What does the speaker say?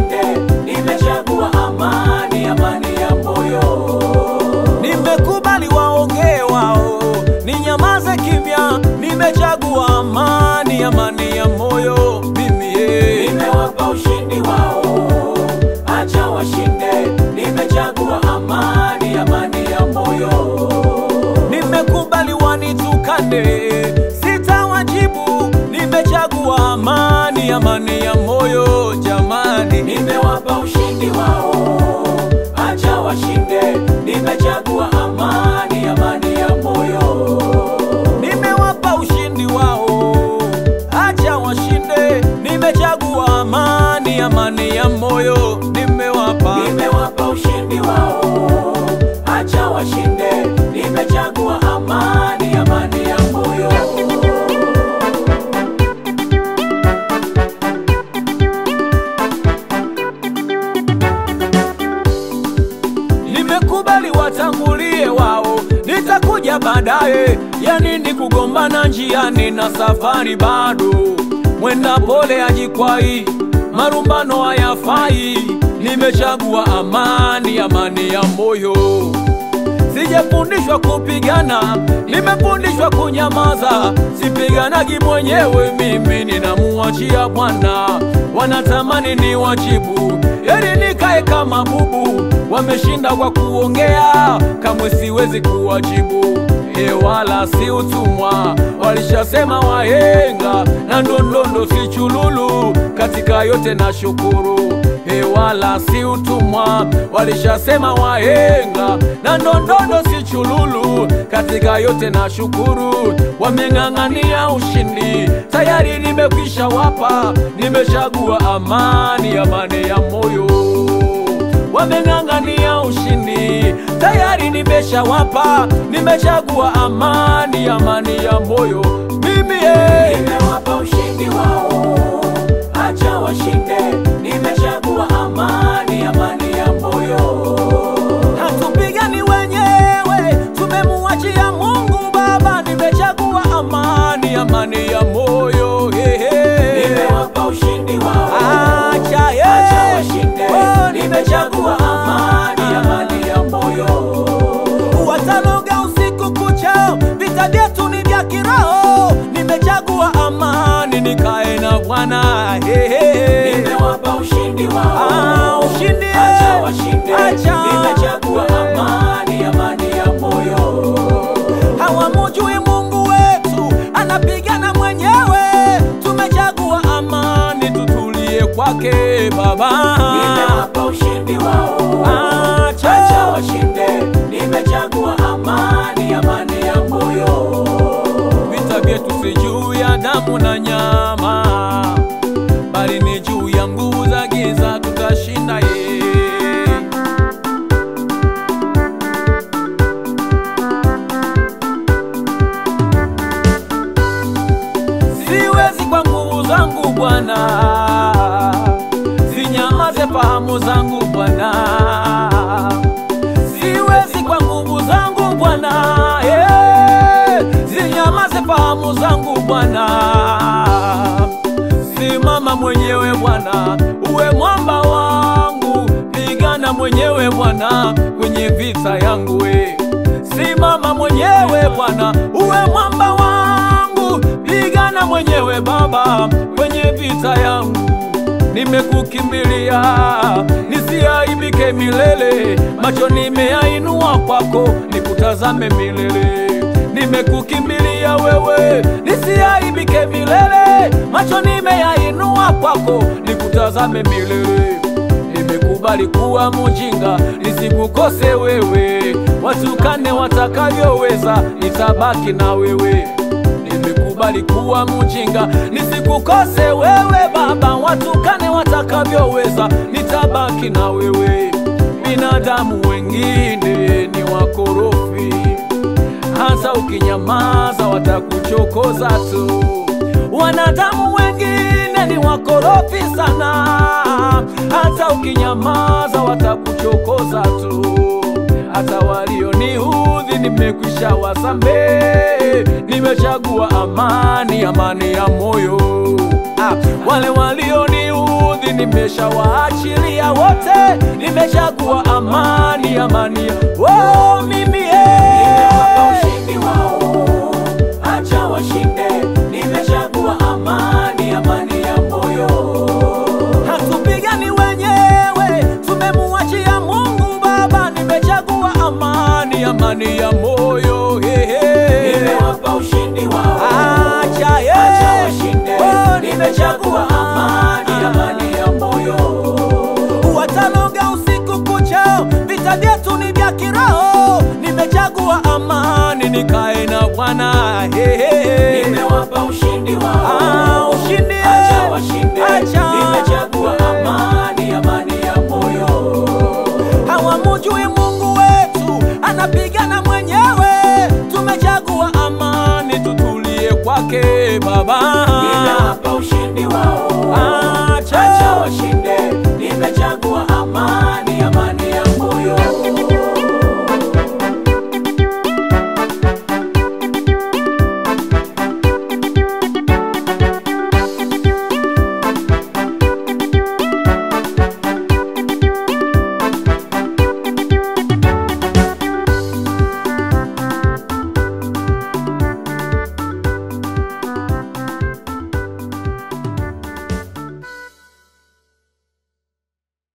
washinde, nimechagua amani, amani ya moyo. Nimekubali waongee wao, ninyamaze kimya. Nimechagua amani, amani ya moyo. Mimi eh. Nimewapa ushindi wao, acha washinde, nimechagua amani, amani ya moyo. Nimekubali wanitukane, sitawajibu. Nimechagua amani, amani ya moyo. Jamani, Nimewapa ushindi wao, acha washinde, nimechagua amani, amani ya moyo. nimewapa ushindi wao, acha washinde. Nimechagua amani, amani ya moyo. Nimewapa Nimewapa ushindi wao, acha washinde, nimechagua amani, amani ya moyo. Nimekubali watangulie wao, nitakuja baadaye. Ya nini kugombana njiani na safari bado? Mwenda pole ajikwai, marumbano hayafai. Nimechagua amani, amani ya moyo. Sijafundishwa kupigana, nimefundishwa kunyamaza. Sipiganagi mwenyewe, mimi ninamuachia Bwana. Wanatamani ni wajibu, ili nikae kama bubu. Wameshinda kwa kuongea, kamwe siwezi kuwajibu. E, wala si utumwa, walishasema wahenga, na ndondondo si chululu. Katika yote na shukuru He, wala si utumwa, walishasema wahenga, na ndondondo si chululu. Katika yote na shukuru, wameng'ang'ania ushindi, tayari nimekwisha wapa, nimechagua amani, amani ya moyo. Wameng'ang'ania ushindi, tayari nimeshawapa, nimechagua amani, amani ya moyo. Mimi eh. Nimewapa ushindi wao, acha washinde, nimechagua amani, amani ya moyo. Hatupigani wenyewe, tumemuachia Mungu Baba. Nimechagua amani, amani ya moyo. He, he. Nimewapa ushindi wao, Acha, he. acha washinde, Oh, nimechagua amani, amani ya moyo. Watanoga usiku kucha, vita vyetu ni vya kiroho. Nimechagua amani, nikae na Bwana. He, he. Nimewapa ushindi wao, Ah, ushindi, acha eh. washinde, Acha. nimechagua amani, amani ya moyo. hawamujui Mungu wetu anapigana mwenyewe. Tumechagua amani, tutulie kwake Baba. Nimewapa ushindi wao, Acha. acha washinde, nimechagua amani, amani ya moyo. Vita vyetu si juu ya damu na nyama, bali ni juu ya nguvu za giza. Tutashinda ye Siwezi kwa nguvu zangu Bwana, zinyamaze fahamu zangu Bwana. Siwezi kwa nguvu zangu Bwana, eh, zinyamaze fahamu zangu Bwana. Simama mwenyewe Bwana, uwe mwamba wangu, pigana mwenyewe Bwana kwenye vita yangu we. Simama mwenyewe Bwana, uwe mwamba wangu, pigana mwenyewe Baba kwenye vita yangu. Nimekukimbilia nisiaibike milele, macho nimeyainua kwako, nikutazame milele. Nimekukimbilia wewe, nisiaibike milele, macho nimeyainua kwako, nikutazame milele. Nimekubali kuwa mujinga nisikukose wewe, watukane watakavyoweza, nitabaki na wewe. Nimekubali kuwa mujinga nisikukose wewe Baba, watukane watakavyoweza, nitabaki na wewe. Binadamu wengine ni wakorofi, hata ukinyamaza watakuchokoza tu. Wanadamu wengine ni wakorofi sana, hata ukinyamaza watakuchokoza tu. Hata walioniudhi nimekwisha wasamehe, nimechagua amani, amani ya moyo. Ah, wale walioniudhi nimeshawaachilia wote, nimechagua amani, amani ya oh, mimi eh. Nimewapa ushindi wao, acha washinde. Nimechagua amani, amani ya moyo. Hatupigani wenyewe, tumemuachia Mungu Baba. Nimechagua amani, amani ya moyo hey, hey. Nimewapa ushindi wao, Acha, yeah. acha washinde. Oh, Nimechagua amani, amani ya moyo. watanoga usiku kucha, vita vyetu ni vya kiroho. Nimechagua amani, nikae na Bwana hey, hey, hey. Nimewapa ushindi wao, Ah, ushindi, acha washinde. acha. Nimechagua amani,